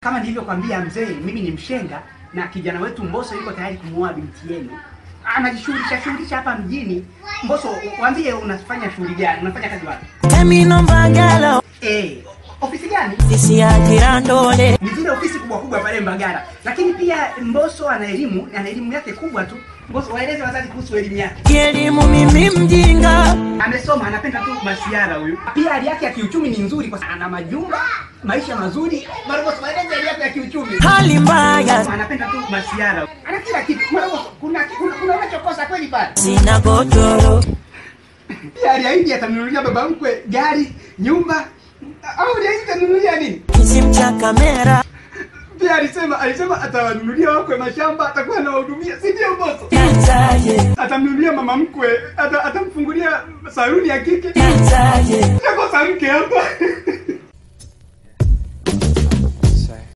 Kama nilivyokwambia mzee, mimi ni mshenga na kijana wetu Mbosso yuko tayari kumuoa binti yenu. Anajishughulisha shughulisha hapa mjini. Mbosso, waambie unafanya shughuli gani? Unafanya kazi wapi? Emino Mbagala, Eh, ofisi gani? ofisi ya Kirandole. Ni zile ofisi kubwa kubwa pale Mbagala. Lakini pia Mbosso ana elimu, ana elimu yake kubwa tu. Mbosso, waeleze wazazi kuhusu elimu yake. Kielimu mimi mjinga, Amesoma, anapenda tu masiara huyu. Pia hali yake ya kiuchumi ni nzuri kwa sababu ana majumba, maisha mazuri. Mbosso, waeleze hali yake ya kiuchumi. hali mbaya, anapenda tu masiara, ana kila kitu. Kuna kuna kuna, kuna unachokosa kweli pale. sina godoro. Pia aliahidi atamnunulia baba mkwe gari, nyumba au aliahidi atanunulia nini? Kisimu cha kamera, Pia alisema alisema atawanunulia wakwe mashamba, atakuwa anawahudumia, si ndio Mbosso? itaje, Atamnunulia mama mkwe, ata, atamfungulia saluni ya kike. itaje, Nakosa mke hapa.